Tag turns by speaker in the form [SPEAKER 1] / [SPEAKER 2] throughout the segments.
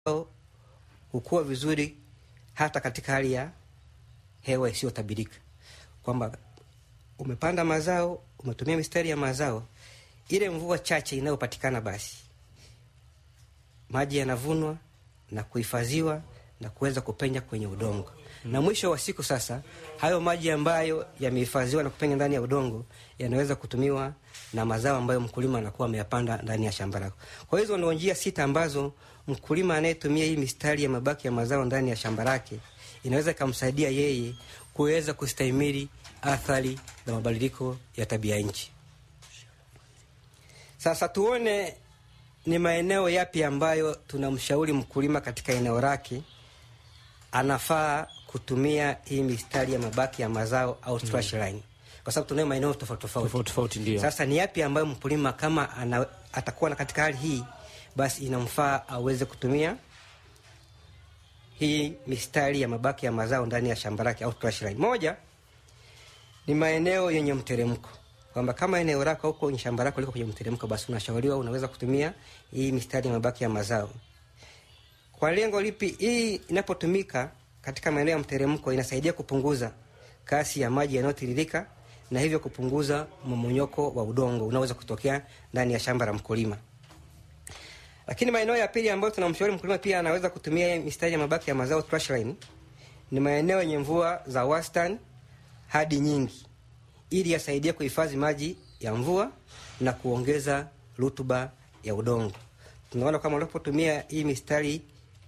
[SPEAKER 1] hukua vizuri hata katika hali ya hewa isiyotabirika, kwamba umepanda mazao, umetumia mistari ya mazao, ile mvua chache inayopatikana, basi maji yanavunwa na kuhifadhiwa na kuweza kupenya kwenye udongo na mwisho wa siku sasa, hayo maji ambayo yamehifadhiwa na kupenya ndani ya udongo yanaweza kutumiwa na mazao ambayo mkulima anakuwa ameyapanda ndani ya shamba lako. Kwa hizo ndio njia sita ambazo mkulima anayetumia hii mistari ya mabaki ya mazao ndani ya shamba lake inaweza ikamsaidia yeye kuweza kustahimili athari za mabadiliko ya tabia nchi. Sasa tuone ni maeneo yapi ambayo tunamshauri mkulima katika eneo lake anafaa kutumia hii mistari ya mabaki ya mazao au trash line, kwa sababu tunayo maeneo tofauti
[SPEAKER 2] Tofauti tofauti, ndio.
[SPEAKER 1] Sasa ni yapi ambayo mkulima kama ana, atakuwa na katika hali hii, basi inamfaa aweze kutumia hii mistari ya mabaki ya mazao ndani ya shamba lake au trash line. Moja ni maeneo yenye mteremko, kwamba kama eneo lako huko kwenye shamba lako liko kwenye mteremko, basi unashauriwa unaweza kutumia hii mistari ya mabaki ya mazao. Kwa lengo lipi? Hii inapotumika katika maeneo ya mteremko inasaidia kupunguza kasi ya maji yanayotiririka na hivyo kupunguza mmomonyoko wa udongo unaoweza kutokea ndani ya shamba la mkulima. Lakini maeneo ya pili ambayo tunamshauri mkulima pia anaweza kutumia mistari ya mabaki ya mazao trash line ni maeneo yenye mvua za wastani hadi nyingi, ili yasaidie kuhifadhi maji ya mvua na kuongeza rutuba ya udongo. Tunaona kama unapotumia hii mistari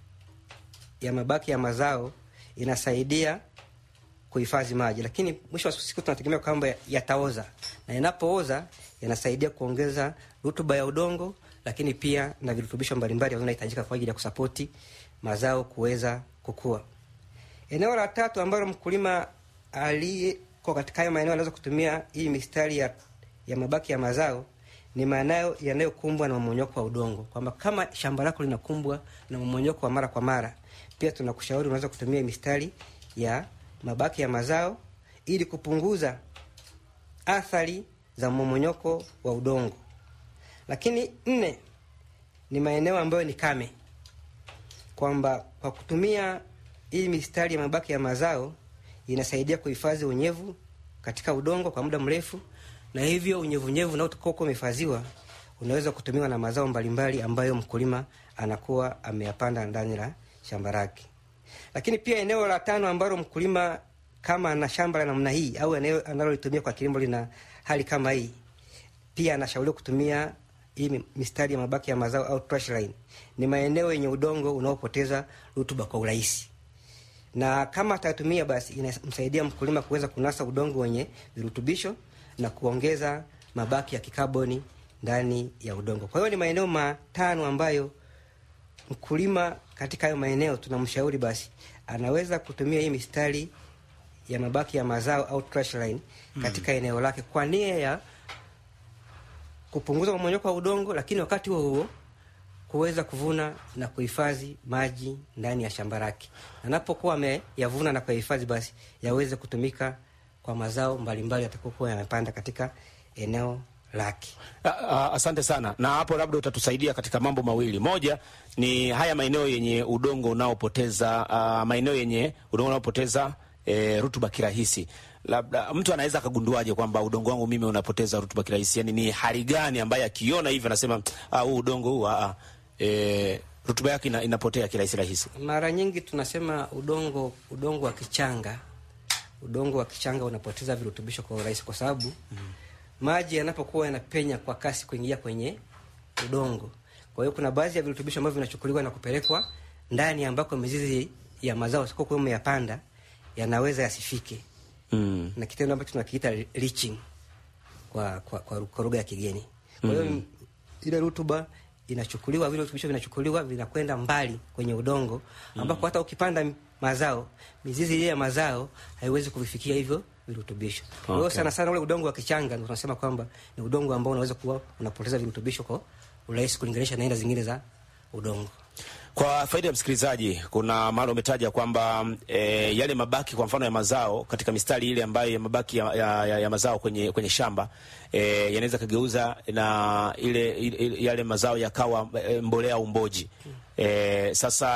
[SPEAKER 1] ya mabaki ya mazao inasaidia kuhifadhi maji, lakini mwisho wa siku tunategemea kwamba yataoza, na yanapooza yanasaidia kuongeza rutuba ya udongo, lakini pia na virutubisho mbalimbali vinahitajika kwa ajili ya kusapoti mazao kuweza kukua. Eneo la tatu ambalo mkulima aliyeko katika hayo maeneo anaweza kutumia hii mistari ya, ya mabaki ya mazao ni maeneo yanayokumbwa na mmonyoko wa udongo, kwamba kama shamba lako linakumbwa na mmonyoko wa mara kwa mara, pia tunakushauri unaweza kutumia mistari ya mabaki ya mazao ili kupunguza athari za mmomonyoko wa udongo. Lakini nne ni maeneo ambayo ni kame, kwamba kwa kutumia hii mistari ya mabaki ya mazao inasaidia kuhifadhi unyevu katika udongo kwa muda mrefu, na hivyo unyevunyevu unaotoka umehifadhiwa unaweza kutumiwa na mazao mbalimbali ambayo mkulima anakuwa ameyapanda ndani la shamba lake. Lakini pia eneo la tano ambalo mkulima kama ana shamba la namna hii au eneo analolitumia kwa kilimo lina hali kama hii, pia anashauriwa kutumia hii mistari ya mabaki ya mazao au trash line. Ni maeneo yenye udongo unaopoteza rutuba kwa urahisi, na kama atatumia, basi inamsaidia mkulima kuweza kunasa udongo wenye virutubisho na kuongeza mabaki ya kikaboni ndani ya udongo. Kwa hiyo ni maeneo matano ambayo mkulima katika hayo maeneo tunamshauri basi anaweza kutumia hii mistari ya mabaki ya mazao au trash line katika mm, eneo lake kwa nia ya kupunguza mmonyoko wa udongo, lakini wakati huo huo kuweza kuvuna na kuhifadhi maji ndani ya shamba lake. Anapokuwa ameyavuna na kuyahifadhi, basi yaweze kutumika kwa mazao mbalimbali yatakokuwa yamepanda katika eneo lake.
[SPEAKER 2] Asante sana. Na hapo labda utatusaidia katika mambo mawili. Moja ni haya maeneo yenye udongo unaopoteza uh, maeneo yenye udongo unaopoteza e, rutuba kirahisi. Labda mtu anaweza akagunduaje kwamba udongo wangu mimi unapoteza rutuba kirahisi? Yani ni hali gani ambaye akiona hivyo anasema ah, huu udongo huu ah, e, rutuba yake ina, inapotea kirahisi rahisi?
[SPEAKER 1] Mara nyingi tunasema udongo udongo wa kichanga, udongo wa kichanga unapoteza virutubisho kwa urahisi kwa sababu mm maji yanapokuwa yanapenya kwa kasi kuingia kwenye udongo. Kwa hiyo kuna baadhi ya virutubisho ambavyo vinachukuliwa na kupelekwa ndani ambako mizizi ya mazao sikokuwa umeyapanda yanaweza yasifike.
[SPEAKER 2] Mm.
[SPEAKER 1] Na kitendo ambacho tunakiita leaching kwa kwa, kwa, kwa lugha ya kigeni. Kwa hiyo mm. ile rutuba inachukuliwa, vile virutubisho vinachukuliwa vinakwenda mbali kwenye udongo ambako mm. hata ukipanda mazao, mizizi ile ya mazao haiwezi kuvifikia hivyo virutubisho. Kwa hiyo
[SPEAKER 2] Okay.
[SPEAKER 1] sana sana ule udongo wa kichanga ndio tunasema kwamba ni udongo ambao unaweza kuwa unapoteza virutubisho kwa urahisi kulinganisha na aina zingine za udongo.
[SPEAKER 2] Kwa faida ya msikilizaji, kuna mahali umetaja kwamba e, yale mabaki kwa mfano ya mazao katika mistari ile ambayo ya mabaki ya, ya, ya, ya mazao kwenye, kwenye shamba e, yanaweza kageuza na ile, ile yale mazao yakawa e, mbolea au mboji e, sasa